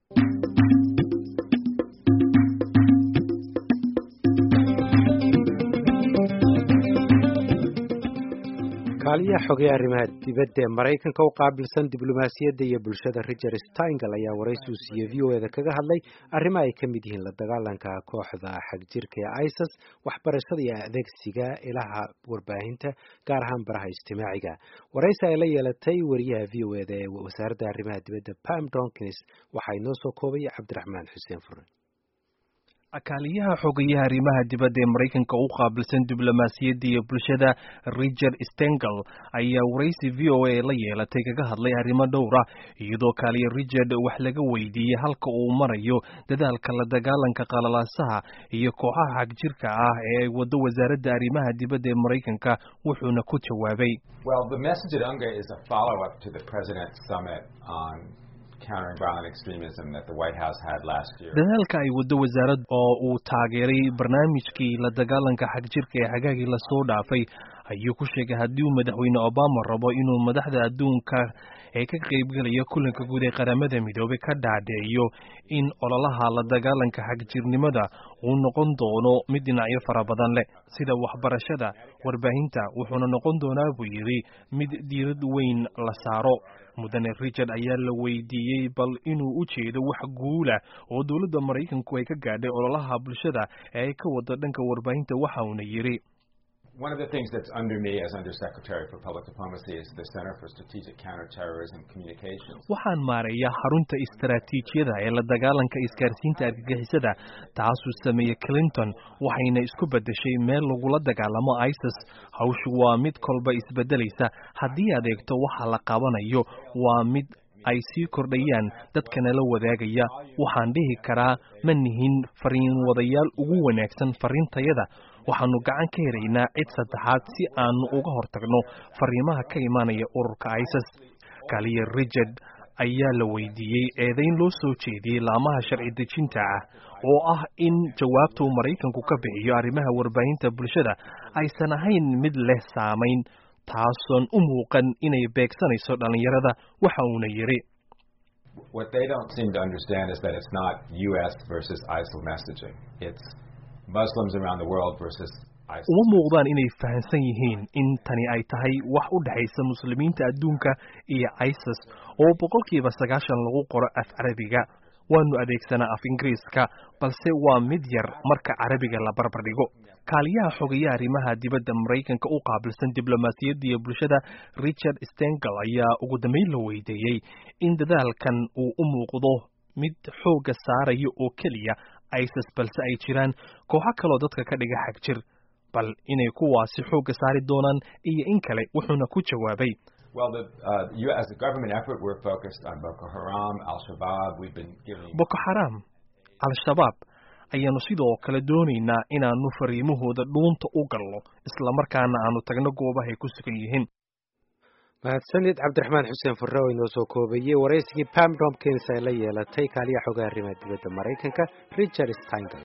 kaaliyaha xogay arrimaha dibadda ee maraykanka u qaabilsan diblomaasiyadda iyo bulshada richard steingal ayaa waraysi uu siiyey v o eda kaga hadlay arrimo ay ka mid yihiin la dagaalanka kooxda xagjirka ee isis waxbarashada iyo adeegsiga ilaha warbaahinta gaar ahaan baraha ijtimaaciga waraysi ay la yeelatay wariyaha v o eda ee wasaaradda arrimaha dibadda pam donkins waxaa inoo soo koobay cabdiraxmaan xuseen fure akaaliyaha xogayaha arrimaha dibadda ee maraykanka u qaabilsan diblomaasiyadda iyo bulshada richard stengel ayaa waraysi v o a la yeelatay kaga hadlay arrimo dhowra iyadoo kaaliya richard wax laga weydiiyey halka uu marayo dadaalka la dagaalanka qalalaasaha iyo kooxaha xagjirka ah ee ay wado wasaaradda arrimaha dibadda ee maraykanka wuxuuna ku jawaabay dadaalka ay wado wasaarad oo uu taageeray barnaamijkii la dagaalanka xagjirka ee xagaagii lasoo dhaafay ayuu ku sheegay haddii uu madaxweyne obama rabo inuu madaxda adduunka ee ka qaybgelaya kulanka guud ee qaramada midoobay ka dhaadheeyo in ololaha la dagaalanka xagjirnimada uu noqon doono mid dhinacyo fara badan leh sida waxbarashada warbaahinta wuxuuna noqon doonaa buu yidhi mid diirad weyn la saaro mudane richard ayaa la weydiiyey bal inuu u jeedo wax guula oo dowladda maraykanku ay ka gaadhay ololaha bulshada ee ay ka wado dhanka warbaahinta waxa uuna yidhi One of the things that's under me as Undersecretary for Public Diplomacy is the Center for Strategic Counterterrorism Communications. waxaan maareeyaa xarunta istaraatiijiyada ee la dagaalanka isgaarsiinta argagixisada taasuu sameeyey clinton waxayna isku beddeshay meel lagula dagaalamo isis hawshu waa mid kolba isbeddelaysa haddii aad eegto waxa la qabanayo waa mid ay sii kordhayaan dadkana la wadaagaya waxaan dhihi karaa ma nihin fariin wadayaal ugu wanaagsan fariintayada waxaanu gacan ka helaynaa cid saddexaad si aanu uga hortagno fariimaha ka imaanaya ururka isis kaliya richard ayaa la weydiiyey eedayn loo soo jeediyey laamaha sharci dejinta ah oo ah in jawaabta uu maraykanku ka bixiyo arrimaha warbaahinta bulshada aysan ahayn mid leh saamayn taasoon u muuqan inay beegsanayso dhallinyarada waxa uuna yidhi What they don't seem to understand is that it's not U.S. versus ISIL messaging. It's Muslims around the world versus ISIL. uma muuqdaan inay fahamsan yihiin in tani ay tahay wax u dhexaysa muslimiinta adduunka iyo isis oo boqolkiiba sagaashan lagu qoro af carabiga waanu adeegsanaa af ingiriiska balse waa mid yar marka carabiga la barbar dhigo kaaliyaha xogayaha arrimaha dibadda maraykanka u qaabilsan diblomaasiyadda iyo bulshada richard stengel ayaa ugu dambeyn la weydiiyey in dadaalkan uu u muuqdo mid xoogga saaraya oo keliya isis balse ay jiraan kooxo kaloo dadka ka dhiga xagjir bal inay kuwaasi xoogga saari doonaan iyo in kale wuxuuna ku jawaabay Well, the, uh, you, as a government effort, we're focused on Boko Haram, Al Shabaab. We've been giving. boko xaraam al-shabaab ayaanu sidoo kale doonaynaa inaanu fariimahooda dhuunta u galno islamarkaana aanu tagno goobahay ku sugan yihiin mahadsanid cabdiraxmaan xuseen furre oo inoo soo koobeeyey waraysigii pam domkins ay la yeelatay kaaliyaha xogaha arrimaha dibadda maraykanka richard steingal